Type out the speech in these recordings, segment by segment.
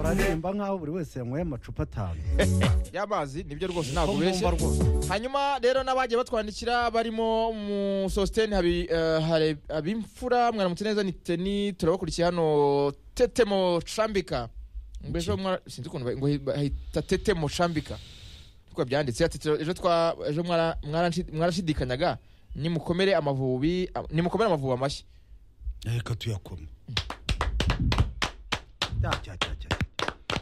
baririmba nk'aho buri wese yanyweye amacupa atanu y'amazi nibyo rwose Ko ntabwo ubeshye mbumva rwose. hanyuma rero n'abagiye batwandikira barimo mu sositeni abimfura mwaramutse neza ni teni turabakurikiye hano tetemo cambika mbese mwara- sinzi ukuntu ba- ngo hi- ba- hita tetemo cambika niko byanditse ati "Tero- ejo twa ejo mwara- mwarashi- mwarashidikanyaga nimukomere amavubi a- nimukomere amavubi amashyi reka tuyakome Cya, cya, cya, cya.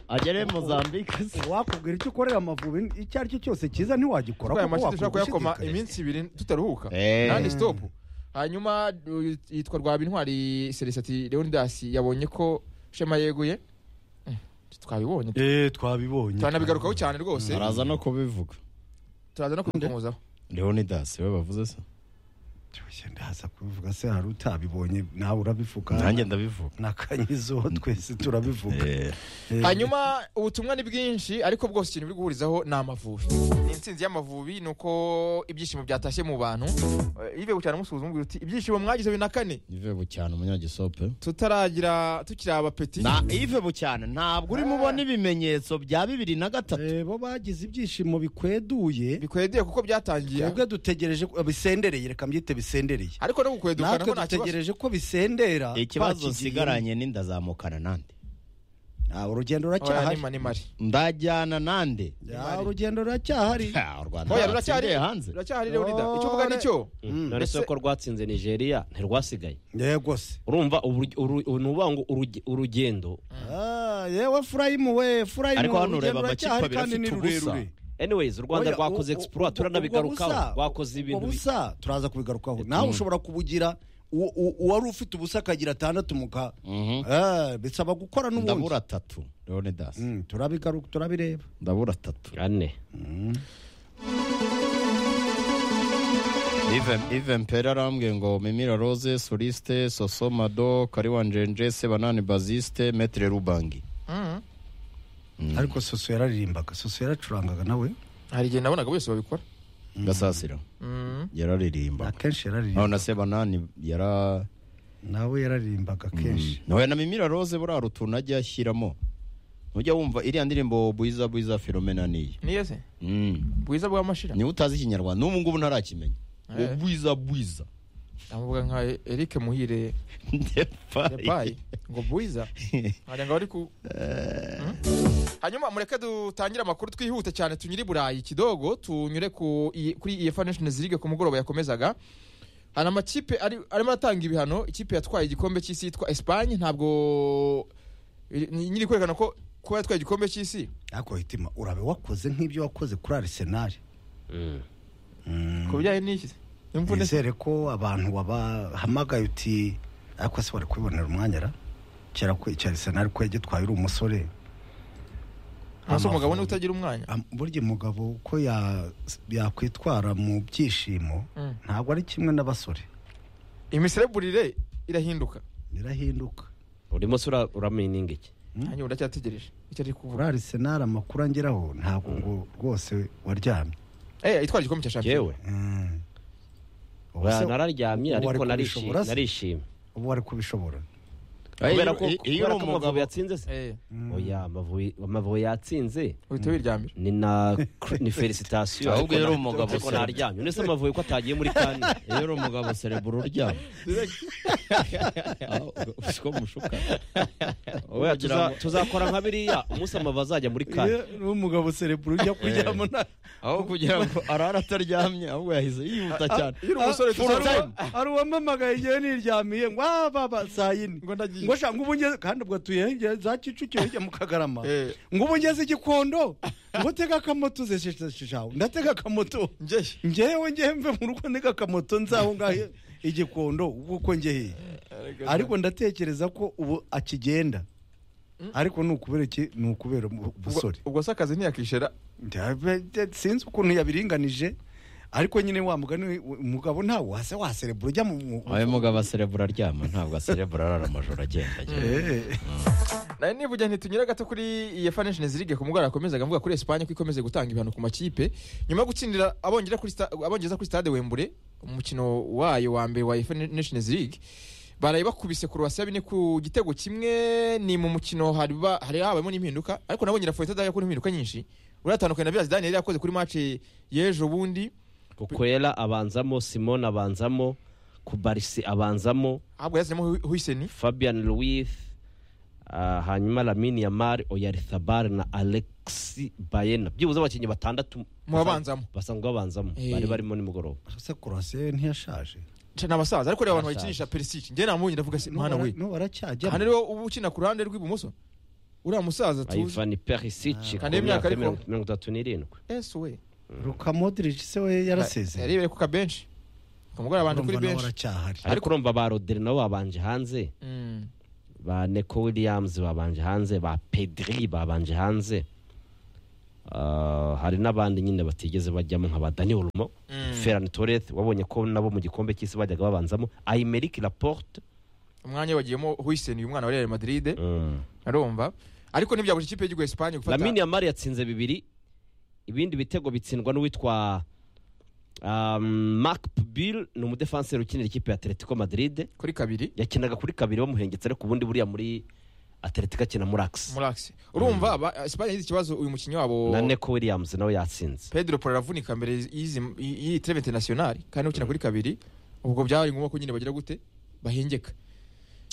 agere mozambike se wakubwira icyo ukorera amavubi icyo ari cyo cyose cyiza ntiwagikora twaya kuko amashyi dushobora kuyakoma wakwishidikanya. iminsi ibiri tutaruhuka Eh. nani sitopu hanyuma uyu yitwa rwabintwari celestin leonidas yabonye ko shema yeguye Mm, twabibonye eee twabibonye turanabigarukaho cyane rwose araza no kubivuga turaza no kubikomzaho leonidas we bavuze se Tushye, ndaza kubivuga se hari utabibonye nawe urabivuga nanjye ndabivuga nakanyizeho twese turabivuga Eh, Eh, hanyuma ubutumwa ni bwinshi ariko bwose ikintu biri guhurizaho ni amavubi ni insinzi y'amavubi ni uko ibyishimo byatashye mu bantu Eh, yive cyane umusuhuza umubwira uti ibyishimo mwagize bibiri na kane ive bucyane umunyagisope tutaragira tukiri abapeti na ive bucyane ntabwo urimo ubona ibimenyetso bya bibiri na gatatu eh, bo bagize ibyishimo bikweduye bikwedeye kuko byatangiye twebwe dutegereje ko- bisendereye reka mbyite bisendereye ariko no gukwedukana natwe ko nta kibazo dutegereje ko bisendera ikibazo bakigiye. nsigaranye ni ndazamukana nande Ah, urugendo oya ni ruracyahari ma- ni mari ndajyana nande Ah, urugendo ruracyahari Ha, u rwanda oya rwatsindiye ruracyari hanze ruracyahari leonida icyo uvuga Ore. nicyo dore Ese- soko rwatsinze nigeria ntirwasigaye yego se urumva uburyo- uru- uru- ni ukuvuga ngo uruge- urugendo Ah, yewe furayimu we furayimu Ariko hano urugendo ureba amakipe ruracyahari abiri kandi ni afite ubusa. rurerure anyways u rwanda Oya, rwakoze u- u- ubwo- exploit ubwo turanabigarukaho busa- rwakoze ubwo ibintu bi- busa turaza kubigarukaho nawe ushobora kubugira uwo- uwo- uwari ufite ubusa akagira atandatu muka Mhm. Ah, bisaba gukora n'ubundi ndabura atatu leonidas Mm, turabigaruka turabireba ndabura atatu ane Ive- ive mpera arambwiye ngo mimira rose soliste soso mado kariwa njenje sebanani baziste metre rubangi Mhm. ariko soso yararirimbaga soso yaracurangaga nawe hari igihe nabonaga bose babikora gasasira yararirimba akenshi naho yararirimbaga na sebanani yara nawe yararirimbaga kenshi nawe na mimira rose buriya utuntu ajya ashyiramo ntujya wumva iriya ndirimbo bwiza bwiza filomena niye niyo se Mm. bwiza bw'amashira niba utazi ikinyarwanda n'ubu ngubu ntarakimenya Eh. ubwiza bwiza amuvuga nka eric muhire Depayi. yabaye ngo bwiza wagira ngo bari ku hanyuma mureke dutangire amakuru twihute cyane tunyure i burayi kidogo tunyure ku I- kuri efa nations league ku mugoroba yakomezaga hari amakipe ari- arimo aratanga ibihano ikipe yatwaye igikombe cy'isi yitwa esipanye ntabwo iri- ni- nyiri kwerekana ko kuba yatwaye igikombe cy'isi ariko hitima urabe wakoze nk'ibyo wakoze kuri arisenali Mm. ku bijyanye n'iki imvune se nizere ko abantu wabahamagaye uti ariko se wari kwibonera umwanya ra kera ko icyo arisenali ko yagitwaye uri umusore amaso umugabo ni Amavubi. utagira umwanya Am- burya umugabo uko ya- yakwitwara mu byishimo Mm. ntabwo ari kimwe n'abasore imisereburire irahinduka birahinduka urimo se ura- uramininga iki nanjye ubu ndacyategereje icyo ari kuvuga kuri arisenali amakuru angeraho ntabwo ngo rwose waryamye eh itwara igikombe cya shampiyona yewe Mm. Ubu se- nararyamye ubu wari ariko narishimye kubishobora se? narishimye ubu wari kubishobora kubera ko Iyo- iyo kubera uri ko amavubi umugabo yatsinze se eh oya Amavubi- amavubi yatsinze uhita wiryamira ni na ni felicitasiyo Ahubwo yari umugabo ariko se. naryamye none se amavubi ko atagiye muri kane iyo uri umugabo cerebro uryama Aho, siko mushuka Oya, Ugira tuza- ngo- tuzakora nka biriya umunsi amavubi azajya muri kane umugabo sereburu ujya kuryama aho kugira ngo arara ataryamye ahubwo yahise yihuta cyane iyo uri umusore tuzaruba hari uwamamagaye igihe niryamiye ngo ah, baba saa yine ngo ndagiye ngo shaka ubu ngeze kandi ubwo tuyengeye za kicukiro hirya mu kagarama Eh. ngo ubu ngeze igikondo ngo tega akamoto ze sheshawe ndatega akamoto njyehe ngewe ngewe mve mu rugo ntega akamoto nzaho ngahe igikondo ubwo uko ngeheye ariko ndatekereza ko ubu akigenda ariko ni ukubera iki ni ukubera ubu- ubusore ubwo se akazi ntiyakishera Ndabe- de- sinzi ukuntu yabiringanije ariko nyine wa mugani umugabo ntawe wase waserebura ujya mu- mu uyu mugabo cerebro aryama ntabwo cerebro arara amajoro agenda agenda Eh. nawe niba ujya ntitunyure gato kuri iyo financial zirige ku mugoroba yakomezaga avuga kuri esipanye ko ikomeze gutanga ibihano ku makipe nyuma yo gutsindira abongera kuri sta- abongereza kuri stade wembure umukino wayo wa mbere wa financial league baraye bakubise kurwasi bine ku gitego kimwe ni mu mukino hari ba- hari habayemo n'impinduka ariko nabonye Lafayette adakora impinduka nyinshi uratandukanye na Villas Daniel yari yakoze kuri match y'ejo bundi kukwera abanzamo simone abanzamo kubarisi abanzamo ahubwo yazemo Huiseni fabian louis ah, hanyuma lamini yamari oyaritabari na alexi bayena byibuze abakinnyi batandatu mu babanzamo basanzwe babanzamo Eh. bari barimo nimugoroba ese kurasiyo ntiyashaje ni abasaza ariko reba abantu Abasaza. bakinisha Perisic njye namubonye ndavuga se mwana we n'ubu hano aracyajyamo rero uba ukina ku ruhande rw'ibumoso uriya musaza tuzi ivani perisici ku Kandi imyaka myaka ariko- mirongo mirongo itatu n'irindwi ese we ruka modric se we yarasezeye yarebeye ku kabenshi kumugora abantu kuri urumva nawe benshi aracyahari ariko urumva ba roderi nabo babanje hanze Mm. ba neko williams babanje hanze ba pedri babanje hanze Ah, hari n'abandi nyine batigeze bajyamo nka ba daniel rumo Mm. ferran torres wabonye ko nabo mu gikombe cy'isi bajyaga babanzamo aymeric laporte umwanya wagiyemo Huiseni uyu mwana wa Real Madrid arumva ariko ntibyabuje ikipe y'igihugu ya Espagne gufata lamini yamari yatsinze bibiri ibindi bitego bitsindwa n'uwitwa um, mark bill ni umudefanseri ukinira ikipe ya atletico madrid kuri kabiri yakinaga kuri kabiri bamuhengetse ariko ubundi buriya muri atletico akina muri ax Murax urumva aba- Espagne yagize ikibazo uyu mukinnyi wabo na neko williams nawe yatsinze Pedro Porro aravunika mbere y'izi- y'i- y'iyi treve internationale kandi ukina kuri kabiri ubwo byari ngombwa ko nyine bagira gute bahengeka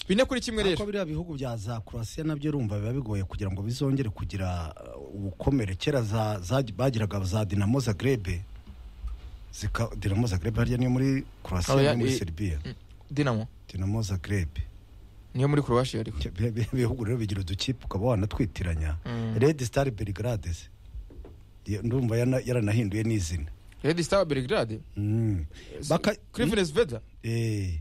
bine kuri kimwe ariko rero biriya bihugu bya za kurasiya nabyo urumva biba bigoye kugira ngo bizongere kugira uh, ubukomere kera za- za- bagiraga za dinamo zagrebe zika dinamo zagrebe harya niyo muri Oh, kurasiya ya- no muri i- seribiya Dinamo dinamo zagrebe niyo muri Croatia ariko Ibyo bi- bi- bihugu rero bigira udukipe ukaba wanatwitiranya Mm. red star belgrade se. Iyo- ndumva yana- yaranahinduye n'izina Red Star Belgrade Mm. Baka- kuri Venezuela Eh,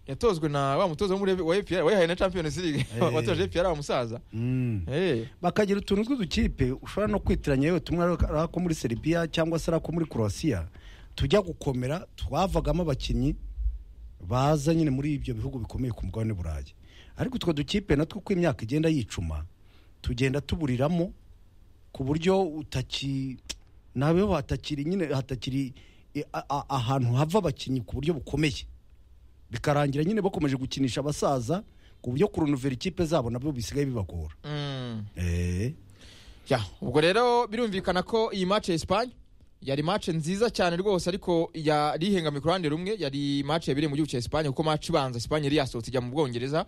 yatozwe na wa mutozo wo muri wa APR wayihaye na Champions League watoje APR wa musaza mm. eh bakagira utuntu tw'udukipe ushobora no kwitiranya yewe tumwe ari ari ako muri seribiya cyangwa se ari ako muri kurasiya tujya gukomera twavagamo abakinnyi baza nyine muri ibyo bihugu bikomeye ku mugabane burayi ariko utwo dukipe natwo uko imyaka igenda yicuma tugenda tuburiramo ku buryo utaki nabeho hatakiri nyine hatakiri i- a- a- ahantu hava abakinnyi ku buryo bukomeye bikarangira nyine bakomeje gukinisha abasaza ku buryo kurunovera ikipe zabo nabyo bisigaye bibagora mm. Eh. Ya, ubwo rero birumvikana ko iyi match ya Espagne yari match nziza cyane rwose ariko yari ihengamiye ku ruhande rumwe yari match yabereye mu gihugu cya Espagne kuko match ibanza Espagne yari yasohotse ijya mu Bwongereza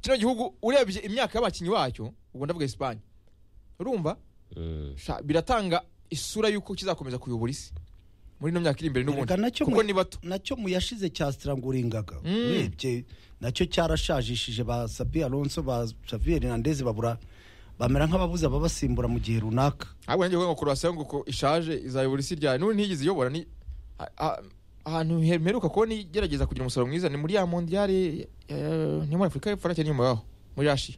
kino gihugu urebye imyaka y'abakinnyi bacyo ubwo ndavuga Espagne urumva Mm. sha, biratanga isura y'uko kizakomeza kuyobora isi muri ino myaka iri imbere n'ubundi Erega nacyo kuko mwe- ni bato nacyo mu yashize cya stranguringaga Mm. urebye nacyo cyarashajishije ba sapi alonso ba xavier hernandez babura bamera nk'ababuze ababasimbura mu gihe runaka ahubwo nanjye ngo Croatia ngo ko ishaje izayobora isi ryayo n'ubu ntigeze iyobora ni a- a- ahantu hemeruka kubona igerageza kugira umusaruro mwiza ni muri ya mondiale eh, ni muri Afurika y'Epfo cyangwa inyuma yaho muri Asia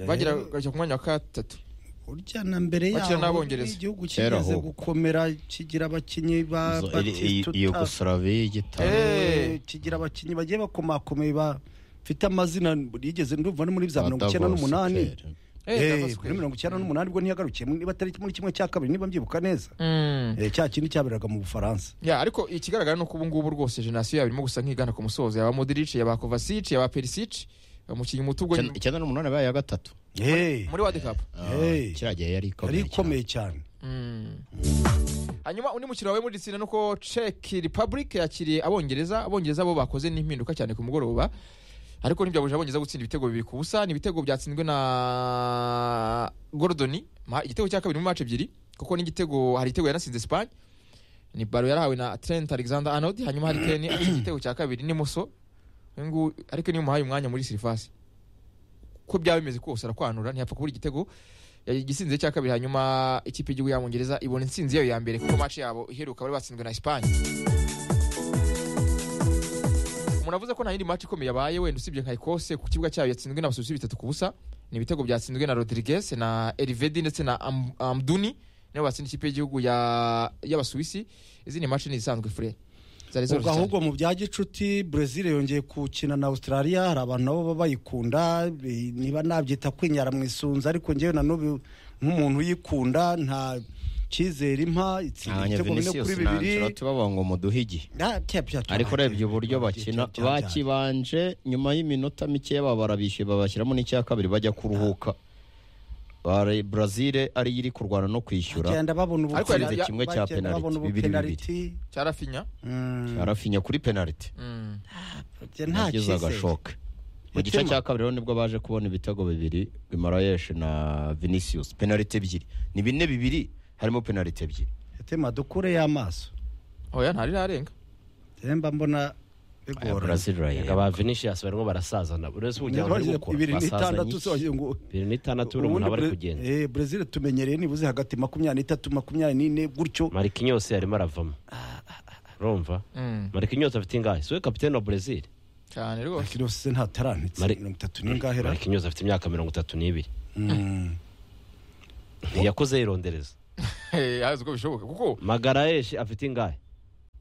bagira bajya ku mwanya wa gatatu urya na mbere Bakina yaho n'Abongereza. igihugu Kera kigeze ahubwo. gukomera kigira abakinnyi ba Zo- i- i- Batistuta, yugoslavie igitabo Eh, eh, kigira abakinnyi bagiye bakomakomeye bafite amazina yigeze ndumva no muri za mirongo icyenda Adavos n'umunani Kere. Eh, Eh, Davos muri Kere. mirongo icyenda n'umunani ubwo ntiyagarukiye niba atari muri kimwe cya kabiri niba mbyibuka neza Mm. Eh, cya kindi cyaberaga mu bufaransa ya ariko ikigaragara ni uko ubu ngubu rwose jenoside yabo irimo gusa nk'igana ku musozo yaba Modric yaba Kovacic yaba Perisic umukinnyi muto ubwo Icyenda- icyenda n'umunani bayo ya gatatu Eh, muri World Cup Ah, Hey. kiriya gihe yari yari ikomeye cyane. ikomeye cyane Mm. hanyuma undi mukino wawe muri ditsina nuko Czech Republic yakiriye abongereza abongereza bo bakoze n'impinduka cyane ku mugoroba ariko ntibyabuje abongereza gutsinda ibitego bibiri ku busa ni ibitego byatsinzwe na Gordoni ma- igitego cya kabiri mu match ebyiri kuko n'igitego hari igitego yanasinze Spain ni baro yarahawe na Trent Alexander Arnold hanyuma hari Kane atsinze igitego cya kabiri ni Muso uyu nguyu ariko niyo umuhaye umwanya muri sirifasi uko byaba bimeze kose arakwanura ntiyapfa kubura igitego igisinze cya kabiri hanyuma ikipe y'igihugu y'abongereza ibona intsinzi yayo ya mbere kuko match yabo iheruka bari batsinzwe na Espagne umuntu avuze ko nta yindi match ikomeye yabaye wenda usibye nka Ecosse ku kibuga cyayo yatsinzwe n'abasusi bitatu ku busa ni ibitego byatsinzwe na Rodriguez na Elvedi ndetse na Am- Amduni nibo batsinda ikipe y'igihugu ya- y'abasuwisi izindi match ni izisanzwe fure zari ubwo zoroshye cyane. ahubwo mu bya gicuti brezil yongeye gukina na australia hari abantu nabo baba bayikunda bi- niba nabyita kwinyara mu isunzu ariko ngewe nanubu nk'umuntu uyikunda nta cyizere impa itsinda abanya ibitego bine vinicius kuri ntabwo bibiri tubavuga ngo muduhe igihe Na- cya- cya- cya- ariko urebye uburyo bakina cya- cya- cya- bakibanje nyuma y'iminota mike baba barabishyuye babashyiramo n'icya kabiri bajya kuruhuka Bare- Brazil ariyo iri kurwana no kwishyura bagenda babona Ariko ubukira- yarize kimwe cya bagenda penalty, babona bibiri, ubupenaliti cyarafinya Mm, arafinya kuri penaliti Mm. nta yagize cyizere agashoka mu gice Mutima. cya kabiri rero nibwo baje kubona ibitego bibiri Guimaraes na Vinicius penaliti ebyiri ni bine bibiri harimo penaliti ebyiri tema dukure y'amaso oya ntari rarenga mba mbona aya bigoranye Brazil Rega rayera ba Vinicius barimo barasazana buri wese uwujyana ari Ntibagire- gukora ibiri n'itandatu basazanye. zongeye ngo bibiri n'itandatu buri umuntu aba ari kugenda eh Brazil tumenyereye nibuze hagati makumyabiri n'itatu makumyabiri n'ine gutyo marikinyose yarimo aravamo urumva Mm. marikinyose afite ingahe siwe kapitene wa brezil cyane rwose ariko se nta tarantitse Mari- mirongo itatu n'ingahe ra marikinyose afite imyaka mirongo itatu n'ibiri Mm. ntiyakuze yirondereza Eh, azi uko bishoboka kuko magarayeshi afite ingahe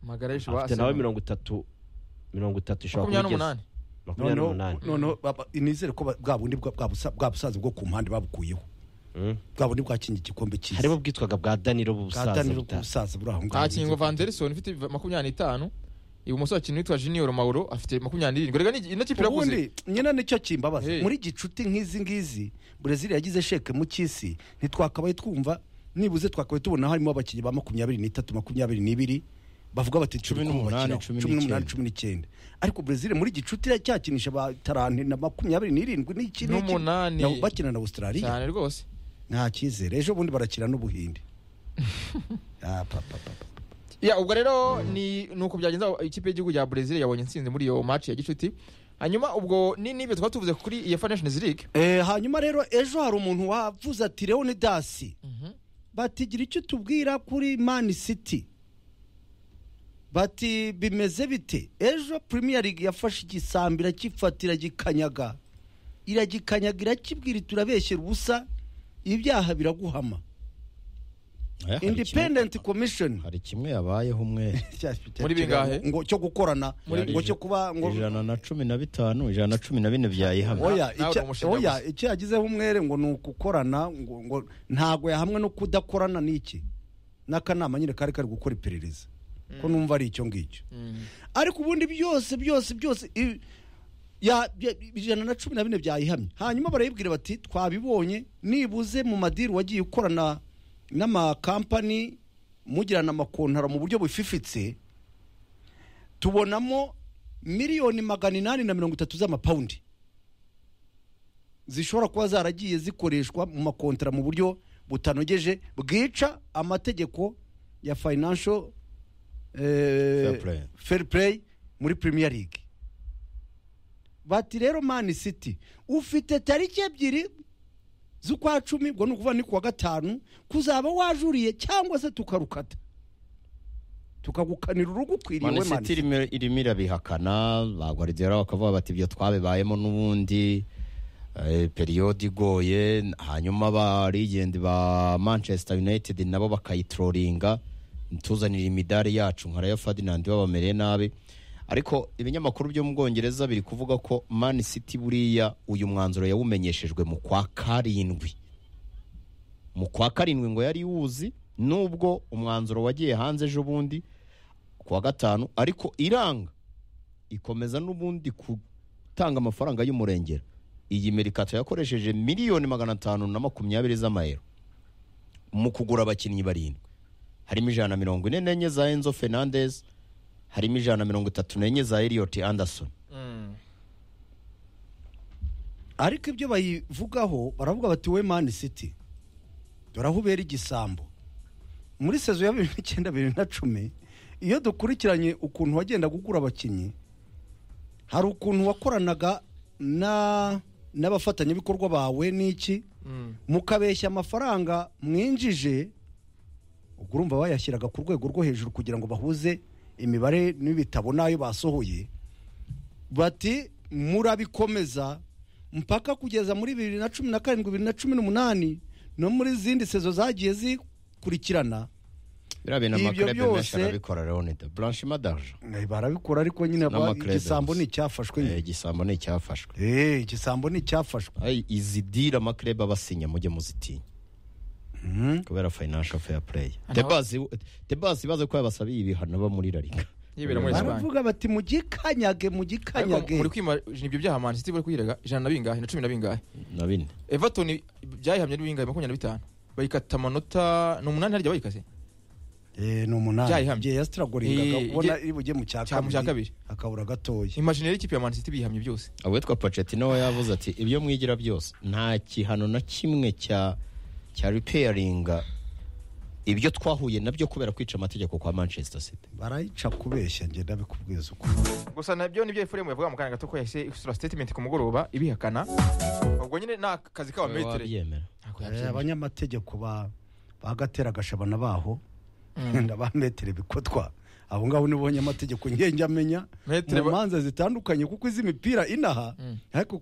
magara y'ishu afite nawe mirongo itatu mirongo itatu ishobora makumyabiri kuba n'umunani igeze makumyabiri noneho n'umunani noneho baba- nizere ko ba- bwa bundi bwa- bwa busa- bwa busaza bwo ku mpande babukuyeho Mm. bwa bundi bwakinye igikombe cyiza harimo ubwitwaga bwa danilo busaza kataniro buta- bw'ubusaza buri aho ngaho ntakingo vanderison ufite makumyabiri n'itanu ibumoso hakinwa uwitwa junior mauro afite makumyabiri n'irindwi rega ni- ino kipe irakuze ubundi nyina nicyo kimbabaza Hey. muri gicuti nk'izi ngizi Brazil yagize sheke mu cy'isi ntitwakabaye twumva nibuze twakabaye tubona harimo abakinnyi ba makumyabiri n'itatu makumyabiri n'ibiri bavuga bati Cumi turi n'umunani, kubakiraho. cumi cumi n'umunani n'icyenda. cumi n'icyenda ariko Brazil muri gicuti iriya cyakinisha ba taranti na makumyabiri n'irindwi n'iki n'iki. N'umunani. Na- bakina na Australia cyane rwose nta cyizere ejo bundi barakina n'ubuhinde Ah, pa, pa, pa, pa. ya ubwo rero ni ni uko byagenze aho ikipe y'igihugu ya brezil yabonye intsinzi muri iyo match ya gicuti hanyuma ubwo ni n'ibyo twaba tuvuze kuri iyo nations league Eh, hanyuma rero ejo hari umuntu wavuze ati leonidasi batigira icyo tubwira kuri mani siti bati bimeze bite ejo premier league yafashe igisambi irakifatira iragikanyaga iragikanyaga irakibwira iti urabeshyera ubusa ibyaha biraguhama independent commission hari kimwe yabayeho umwe Muri bingahe? ngo cyo gukorana Muri- ngo cyo kuba ngo ijana na cumi na bitanu ijana na cumi na bine byayihamye oya nawe icya- uramushinja oya gusa. icyo yagizeho umwere ngo ni ukukorana ngo ngo ntago yahamwe no kudakorana n'iki n'akanama nyine kari kari gukora iperereza ko numva ari icyo ngicyo ariko ubundi byose byose byose i- ya- ya- ijana na cumi na bine byayihamye hanyuma barayibwira bati twabibonye nibuze mu madiri wagiye ukorana n'amakampani mugirana amakontara mu buryo bufifitse tubonamo miliyoni magana inani na mirongo itatu z'amapawundi zishobora kuba zaragiye zikoreshwa mu makontara mu buryo butanogeje bwica amategeko ya financial eh, Fair play. fair play muri premier league bati rero mani city ufite tariki ebyiri z'ukwa cumi ubwo ni ukuvuga ni kuwa gatanu kuzaba wajuriye cyangwa se tukarukata tukagukanira urugo ukwiriye we manisiti mani irimo irabihakana ba guardiola bakavuga bati ibyo twabibayemo n'ubundi eh, periyode igoye hanyuma barigende ba manchester united nabo bakayitroringa ntituzanire imidari yacu nka rayo ferdinand babamereye nabi ariko ibinyamakuru byo mu bwongereza biri kuvuga ko manisiti buriya uyu mwanzuro yawumenyeshejwe mu kwa karindwi mu kwa karindwi ngo yari wuzi nubwo umwanzuro wagiye hanze ejo bundi ku wa gatanu ariko iranga ikomeza n'ubundi gutanga amafaranga y'umurengera iyi merikato yakoresheje miliyoni magana atanu na makumyabiri z'amayero mu kugura abakinnyi barindwi harimo ijana na mirongo ine n'enye za enzo fernandez harimo ijana na mirongo itatu n'enye za eliot anderson ariko ibyo bayivugaho baravuga bati we mani city dore aho ubera igisambo muri sezo ya bibiri n'icyenda bibiri na cumi iyo dukurikiranye ukuntu wagendaga ugura abakinnyi hari ukuntu wakoranaga na n'abafatanyabikorwa bawe n'iki mukabeshya amafaranga mwinjije ubwo urumva bayashyiraga ku rwego rwo hejuru kugira ngo bahuze imibare n'ibitabo n'ayo basohoye bati murabikomeza mpaka kugeza muri bibiri na cumi na karindwi bibiri na cumi n'umunani no muri zindi sezo zagiye zikurikirana biriya bintu Ibyo amakrebe menshi byose- arabikora leonida blanchima d'argent Eh, barabikora ariko nyine aba- N'amacredence. igisambo ni icyafashwe nyine. Eh, igisambo ni icyafashwe Eh, igisambo ni icyafashwe Ay, izi dira amakrebe abasinya mujye muzitinya kubera financial fair play Aha. debasi ibaze ko yabasabiye ibihano bo muri rarika yibera muri Espagne baravuga bati mugikanyage Ariko mugikanyage muri kwima ibyo byaha Man City bari kwirega ijana na bingahe na cumi na bingahe na bine Everton byayihamye ari bingahe makumyabiri na bitanu bayikata amanota ni umunani harya bayikase Eh, ni Byayihamye. umunani igihe yasitiragoringaga Eh, ubona igihe- iri bujye mu cya cya- mu cya kabiri. akabura gatoya imajine rero ikipe ya Man City bihamye byose awitwa Pochettino we yavuze ati ibyo mwigira byose nta gihano na kimwe cya cya repairinga ibyo twahuye nabyo kubera kwica amategeko kwa manchester city barayica kubeshya njye ndabikubwiza uko gusa nabyo nibyo efuremu yavuga mu kanya gato ko yahise isura statement ku mugoroba ibihakana ubwo nyine ni akazi k'abametere wabyemera Ntabwo Eh, yabyemera. abanyamategeko ba bagatera agashabana baho wenda ba metero bikotwa abo ngabo nibo banyamategeko njye njya amenya Metero mu ba- manza zitandukanye kuko izi mipira inaha ariko